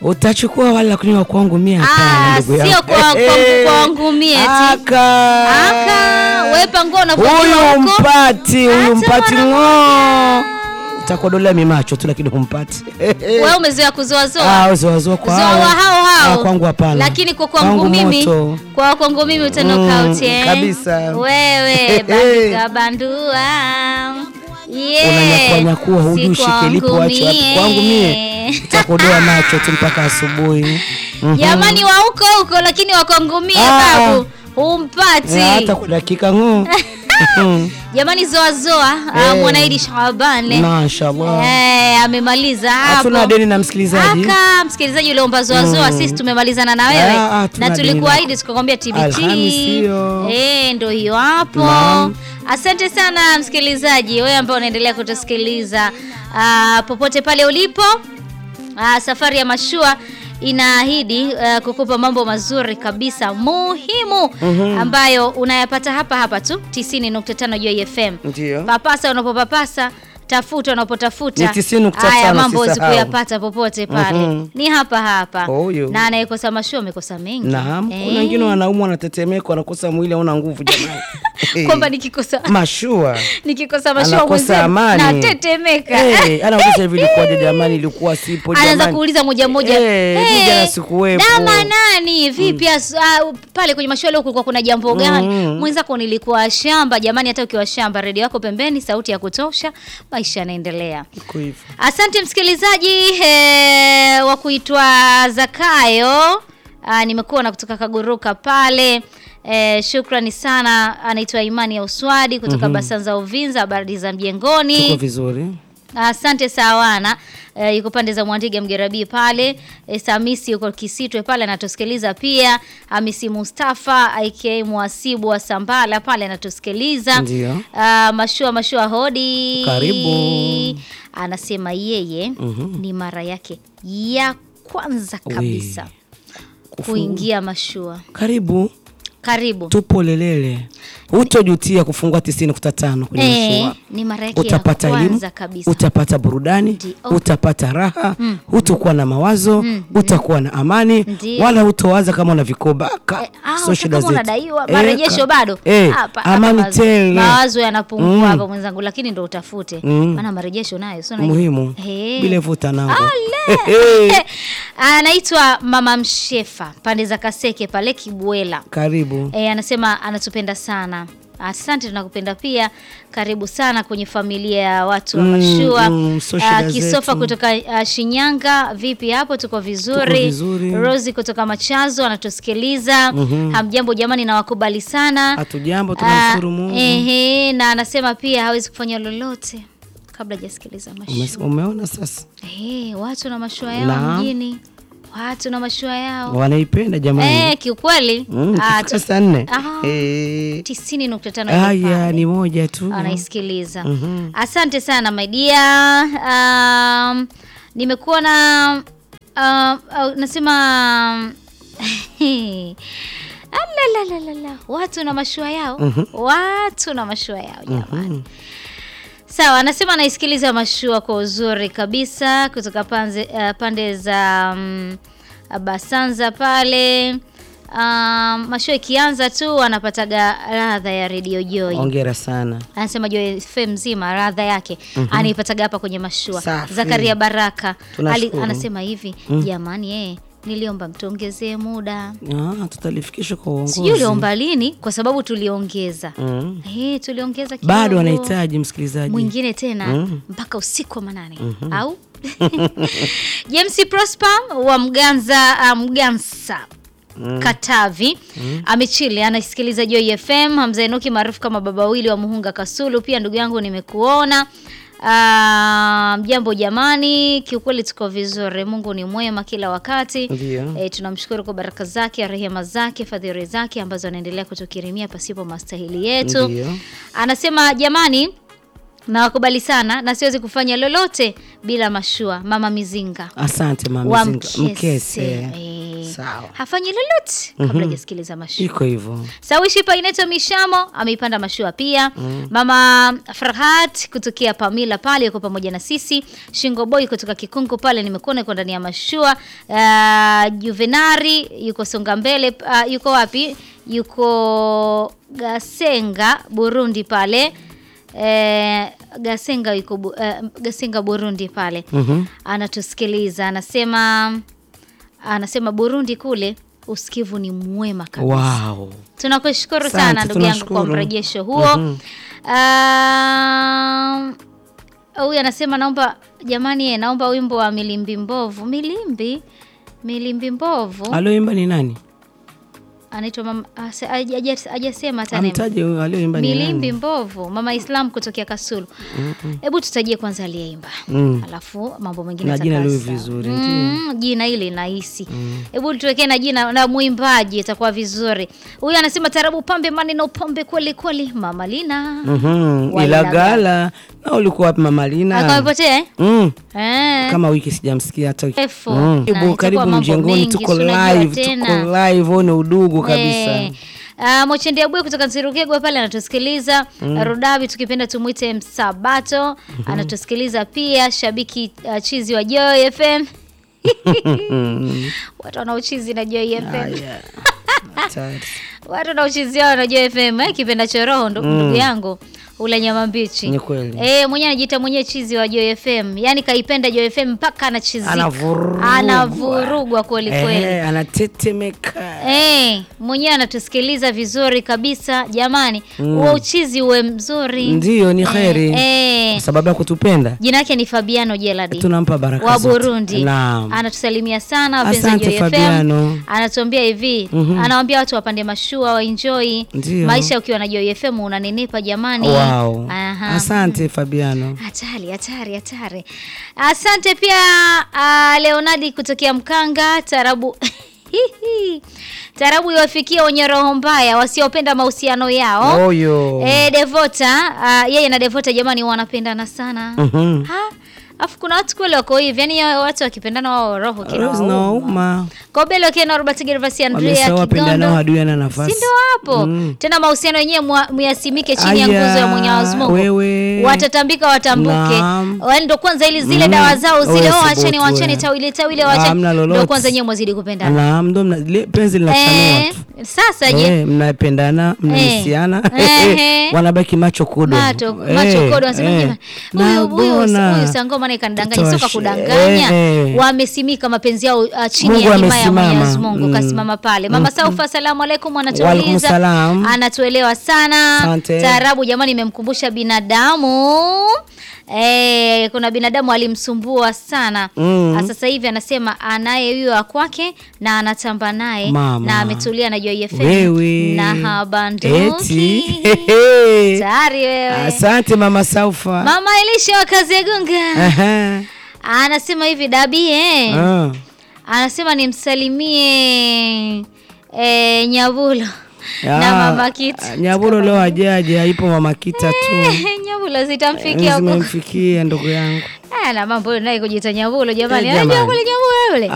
Utachukua wale lakini wa kwangu mie hapana, Ah, ndugu sio yangu. kwa- kwa- kwangu mie eti. Aka. Aka, wewe pango unavyojua Huyu huko. mpati, huyu Hata mpati mara ng'oo. Utakodolea mimacho tu lakini humpati. Wewe umezoea kuzoazoa. Ah, zoazoa kwa Zoa hao. wa hao hao. Ah, kwangu hapana. Lakini kwa kwangu Kwangu mimi, moto. kwa kwangu mimi uta Mm, knockout eh. kabisa. Wewe bandika bandua. Yeah. Unanyakua nyakua hujui Si shike lipo kwangu wacho wapi. mie. Kwangu mie utakodoa macho tu mpaka asubuhi. Mhm. Jamani wa huko huko lakini wa kwangu mie Ah. babu humpati. Eh, hata kwa dakika ng'oo. Mhm. Jamani zoa zoa, ah, Eh. Mwanaidi Shaban. Mashallah. Eh, amemaliza hapo. Hatuna deni na msikilizaji. Aka msikilizaji uliomba zoa zoa, sisi tumemalizana na wewe Ah, ah, na tuna deni tulikuahidi tukakwambia TBT. Alhamisi hiyo. Eh, ndio hiyo hapo. Naam. Asante sana msikilizaji, wewe ambao unaendelea kutusikiliza ah, popote pale ulipo. Ah, safari ya mashua inaahidi ah, kukupa mambo mazuri kabisa muhimu ambayo unayapata hapa hapa tu 90.5 Joy FM. Ndio. Papasa unapopapasa, tafuta unapotafuta. Ni 90.5 Haya mambo huwezi usisahau. kuyapata popote pale. Mhm. Ni hapa hapa. Huyo. Na anayekosa mashua amekosa mengi. Naam, Eh, kuna wengine wanaumwa wanatetemeka wanakosa mwili hauna nguvu jamani. kwamba nikikosa mashua nikikosa mashua anakosa mwenzenu amani. natetemeka. Eh, anauliza hivi ilikuwaje jamani ilikuwa sipo jamani. anaanza kuuliza moja moja Eh, mimi jana sikuwepo. dama nani vipi as- ah, pale kwenye mashua leo kulikuwa kuna jambo gani Mm. mwenzako nilikuwa shamba jamani hata ukiwa shamba redio yako pembeni sauti ya kutosha maisha yanaendelea Iko hivyo. asante msikilizaji eh, wa kuitwa zakayo Ah, nimekuwa na kutoka kaguruka pale Eh, shukrani sana anaitwa imani ya uswadi kutoka basanza uvinza habari za Tuko mjengoni vizuri. Asante sawana. E, yuko pande za Mwandiga Mgerabii pale. E, Samisi yuko Kisitwe pale anatusikiliza pia. Hamisi Mustafa aka Mwasibu wa Sambala pale anatusikiliza. Ndio. Ah, mashua mashua hodi. Karibu. Anasema yeye ni mara yake ya kwanza We. kabisa kuingia mashua. Karibu. Karibu. Tupo Lelele. Hutojutia kufungua 90.5 kwenye Eh, mashua. ni mara yake Utapata ya elimu, kwanza kabisa. utapata burudani, Ndio. utapata raha, hutokuwa na mawazo, utakuwa na amani, Ndio. wala hutowaza kama una vikoba. Ka- Eh, ah, sio shida kama zetu. unadaiwa Eh, marejesho ka- bado eh, Hapa- hapa amani mawazo- tele. mawazo yanapungua Mm. hapa mwenzangu lakini ndo utafute Mm. maana marejesho nayo sio unajua. muhimu Eh. bila vuta nango Ale! anaitwa mama mshefa pande za kaseke pale kibwela karibu e, anasema anatupenda sana asante tunakupenda pia karibu sana kwenye familia ya watu wa Mm, mashua mm, so Ah, shida kisofa zetu. kutoka ah, shinyanga vipi hapo tuko vizuri, vizuri. rosi kutoka machazo anatusikiliza hamjambo jamani nawakubali sana hatujambo Ah, tunamshukuru mungu ehe, na anasema pia hawezi kufanya lolote kabla hajasikiliza Umes- mashua umeona sasa Eh, watu na mashua yao Naam. mjini watu na mashua yao wanaipenda jamani eh, kiukweli Mm, ah, ikifika tu- saa nne Aha. Eh, tisini nukta tano haya Jopani. ni moja tu anaisikiliza Mhm. asante sana my dear um, nimekuwa na um, uh, nasema Alalalalala. watu na mashua yao watu na mashua yao jamani sawa anasema anaisikiliza mashua kwa uzuri kabisa kutoka panze, uh, pande za um, basanza pale um, mashua ikianza tu anapataga radha ya redio joy ongera sana anasema Joy FM mzima radha yake anaipataga hapa kwenye mashua. Safi. Zakaria Baraka Ali, Tunashukuru. anasema hivi jamani, eh, niliomba mtuongezee muda. Ah, tutalifikisha kwa uongozi Sijui uliomba lini, kwa sababu tuliongeza Mm. eh, tuliongeza kidogo. bado anahitaji msikilizaji mwingine tena mpaka usiku wa manane au James Prosper wa Mganza uh, Mgansa Katavi amechili anaisikiliza Joy FM. Hamza Enoki maarufu kama baba wawili wa Muhunga Kasulu, pia ndugu yangu nimekuona. Ah, Mjambo jamani, kiukweli tuko vizuri. Mungu ni mwema kila wakati. Ndio. E, tunamshukuru kwa baraka zake, rehema zake, fadhili zake ambazo anaendelea kutukirimia pasipo mastahili yetu. Ndio. Anasema jamani, nawakubali sana na siwezi kufanya lolote bila mashua. Mama Mizinga asante wa mama Mkese. mkese Eh, Sawa. hafanyi lolote kabla hajasikiliza mashua iko hivyo Sawishi Paineto Mishamo ameipanda mashua pia. Mama Farhat kutokea Pamila pale yuko pamoja na sisi. Shingo Boy kutoka Kikungu pale nimekuona yuko ndani ya mashua. Uh, Juvenari yuko Songa Mbele uh, yuko wapi? Yuko Gasenga Burundi pale. Eh, Gasenga yuko Bu- eh, Gasenga Burundi pale. Anatusikiliza anasema anasema Burundi kule usikivu ni mwema kabisa. wow. Tunakushukuru Asante, sana ndugu yangu kwa tunashukuru. mrejesho huo. Ah, Huyu anasema naomba jamani, eh, naomba wimbo wa Milimbi Mbovu. Milimbi Milimbi Mbovu alioimba ni nani anaitwa mama ase- haja- haja- hajasema hata neno. amtaje huyo alioimba ni Milimbi nani Mbovu, mama Islam kutokea Kasulu. Hebu tutajie kwanza aliyeimba, Mm. alafu mambo mengine Na jina yatakaa liwe sawa. vizuri, Mm, jina hili nahisi. Hebu tuwekee na jina na mwimbaji, itakuwa vizuri. Huyu anasema tarabu pambe mani na upambe kweli kweli, mama Lina Mhm, Walilagala. Ilagala na ulikuwa wapi mama Lina? akamepotea eh? Mm, Eh. kama wiki sijamsikia hata wiki. Refu. Mm. Na Karibu, itakuwa karibu mambo mjengoni, mengi, tuko si unajua live, tena. tuko live, one udugu kabisa. Eh. Uh, Mochendi Abwe kutoka Nzirugegwe pale anatusikiliza. Rudabi tukipenda tumwite Msabato anatusikiliza pia. Shabiki uh, chizi wa Joy FM watu wanaochizi na Joy FM Haya. Hatari. watu wanaochizi wao na Joy FM eh, kipenda choroho ndo- ndugu yangu ula nyama mbichi Ni kweli. eh, mwenyewe anajiita mwenyewe chizi wa Joy FM, yani kaipenda Joy FM mpaka anachizika, Anavurugwa. anavurugwa kweli kweli. Eh, anatetemeka. Eh, mwenyewe anatusikiliza vizuri kabisa jamani, huo uchizi uwe mzuri. Ndiyo, ni kheri. Eh, Kwa sababu ya kutupenda jina yake ni Fabiano Jeladi tunampa baraka wa zote. Burundi. Naam. Anatusalimia sana wapenzi wa Asante, Joy FM. Fabiano. Anatuambia hivi, anawaambia watu wapande mashua waenjoy Ndiyo. maisha. Ukiwa na Joy FM unanenepa jamani. Wow. Aha. Asante Fabiano. Hatari, hatari, hatari. Asante pia uh, Leonardi kutokea Mkanga. Tarabu tarabu iwafikia wenye roho mbaya wasiopenda mahusiano yao. Oyo. Eh, Devota uh, yeye na Devota jamani wanapendana sana. Mhm. Ha? Afu kuna watu kweli wako hivi, yani hao watu wakipendana wao roho Rose kinawauma. nauma. Kobelo akiwa Robert Gervasi Andrea Wamesahau wapendanao Kigondo. hadui ana Si nafasi. ndo hapo Mm. tena mahusiano yenyewe mwa- muyasimike chini ya Aya, nguzo ya Mwenyezi Mungu. wewe. Watatambika watambuke. Naam. Wale ndo kwanza ili zile Mm. dawa zao zile Wewe oh acheni thubutu wacheni wewe. tawile tawile Hamna wacheni. lolote. Ndo kwanza yenyewe mwazidi kupendana. Naam, ndo mna- le- penzi linachanua Eh, tu. sasa je, Eh, mnapendana mnahisiana Ehe. wanabaki macho kudo macho Eh, macho kodo wanasema eh. jamani, Na huyu huyu bona. huyu sangoma naye kanidanganya, soka Toshe. kudanganya. Eh, eh. Wamesimika mapenzi yao uh, chini Mungu ya himaya ya amesimama. Mwenyezi Mungu Mm. kasimama pale. Mama Saufa, asalamu alaikum, Waalaikum anatuuliza salam. anatuelewa sana. Asante. Taarabu jamani, imemkumbusha binadamu Eh, kuna binadamu alimsumbua sana Mm. Ah, sasa hivi anasema anaye huyo wa kwake na anatamba naye Mama. na ametulia na Joy FM Wewe. na habanduki Eti. Hehe. tayari wewe Asante mama Saufa. Mama Elisha wa Kazegunga Aha. anasema hivi Dabi eh. Ah. Anasema nimsalimie eh, Nyabulo na Ah, mama Kita. Nyaburo leo hajaja, ipo mama Kita tu. Eh, Nyabulo zitamfikia huko. Zimemfikia ndugu yangu. Ah, na mambo naye kujiita Nyabulo jamani. Eh, Anajua jamani. kule Nyabulo yule.